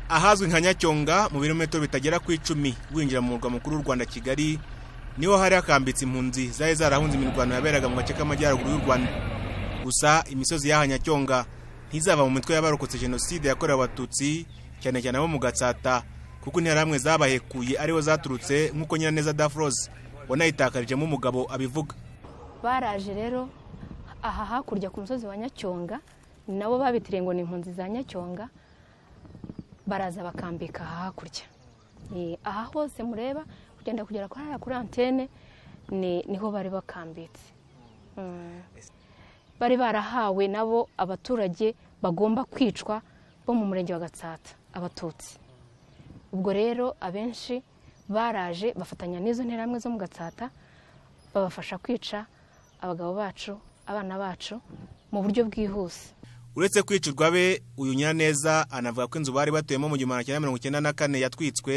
ahazwi nka nyacyonga mu birometero bitagera ku icumi winjira mu murwa mukuru w'u rwanda kigali niho hari hakambitse impunzi zari zarahunze imirwano yaberaga mu gace k'amajyaruguru y'u rwanda gusa imisozi y'aha nyacyonga ntizava mu mitwe y'abarokotse jenoside yakorewe abatutsi cyane cyane abo mu gatsata kuko interahamwe zabahekuye ariho zaturutse nk'uko nyiraneza dafroze wanayitakarijemo umugabo abivuga baraje rero aha hakurya ku musozi wa nyacyonga nabo babitiriye ngo ni impunzi za nyacyonga baraza bakambika aha hakurya aha hose mureba kugenda kugera kuri hariya kuri antene niho bari bakambitse bari barahawe nabo abaturage bagomba kwicwa bo mu murenge wa gatsata abatutsi ubwo rero abenshi baraje bafatanya n'izo nterahamwe zo mu gatsata babafasha kwica abagabo bacu abana bacu mu buryo bwihuse uretse kwicirwa be uyu nyiraneza anavuga ko inzu bari batuyemo mu gihumbi magana cyenda mirongo icyenda na kane yatwitswe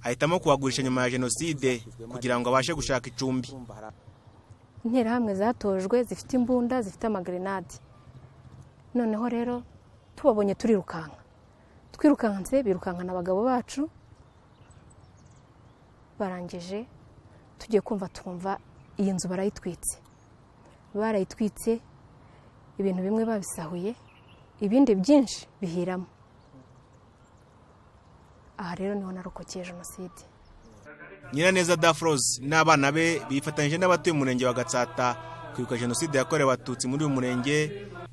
ahitamo kuhagurisha nyuma ya jenoside kugira ngo abashe gushaka icumbi interahamwe zatojwe zifite imbunda zifite amagrenade noneho rero tubabonye turirukanka twirukanse birukankana abagabo bacu barangije tugiye kumva twumva iyi nzu barayitwitse barayitwitse ibintu bimwe babisahuye ibindi byinshi bihiramo aha rero niho narokokeye jenoside nyiraneza dafroze n'abana be bifatanyije n'abatuye umurenge wa gatsata kwibuka jenoside yakorewe abatutsi muri uyu murenge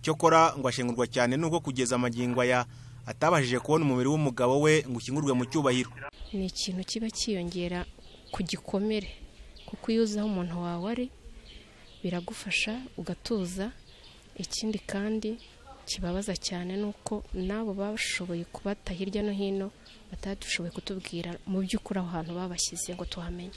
cyokora ngo ashengurwa cyane n'ubwo kugeza amagingo aya atabashije kubona umubiri w'umugabo we ngo ukingurwe mu cyubahiro ni ikintu kiba cyiyongera ku gikomere kuko iyo uzi aho umuntu wawe ari biragufasha ugatuza ikindi kandi kibabaza cyane ni uko n'abo bashoboye kubata hirya no hino batadushoboye kutubwira mu by'ukuri aho hantu babashyize ngo tuhamenye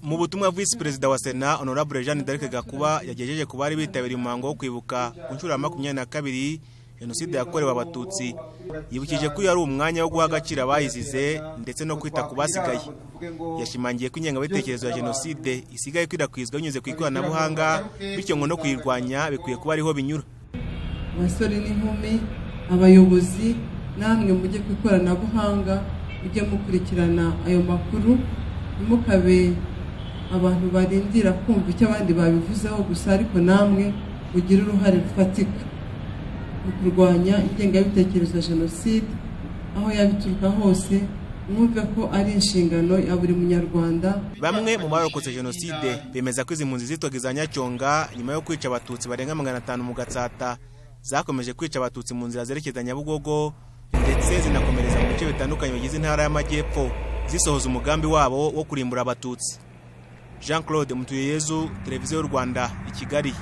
mu butumwa visi perezida wa sena honorable jeanne d'arc gakuba yagejeje ku bari bitabiriye umuhango wo kwibuka ku nshuro ya makumyabiri na kabiri jenoside yakorewe abatutsi yibukije ko uyu ari umwanya wo guha agaciro abayizize ndetse no kwita ku basigaye yashimangiye ko ingengabitekerezo ya jenoside isigaye ikwirakwizwa binyuze ku ikoranabuhanga bityo ngo no kuyirwanya bikwiye kuba ariho binyura abasore n'inkumi abayobozi namwe mujye ku ikoranabuhanga mujye mukurikirana ayo makuru ntimukabe abantu barindira kumva icyo abandi babivuzeho gusa ariko namwe mugire uruhare rufatika mu kurwanya ingengabitekerezo ya jenoside aho yabituruka hose mwumve ko ari inshingano ya buri munyarwanda bamwe mu barokotse jenoside bemeza ko izi mpunzi zitwaga iza nyacyonga nyuma yo kwica abatutsi barenga magana atanu mu gatsata zakomeje kwica abatutsi mu nzira zerekeza nyabugogo ndetse zinakomereza mu bice bitandukanye bigize intara y'amajyepfo zisohoza umugambi wabo wo kurimbura abatutsi jean claude mutuyeyezu televiziyo y'u rwanda i kigali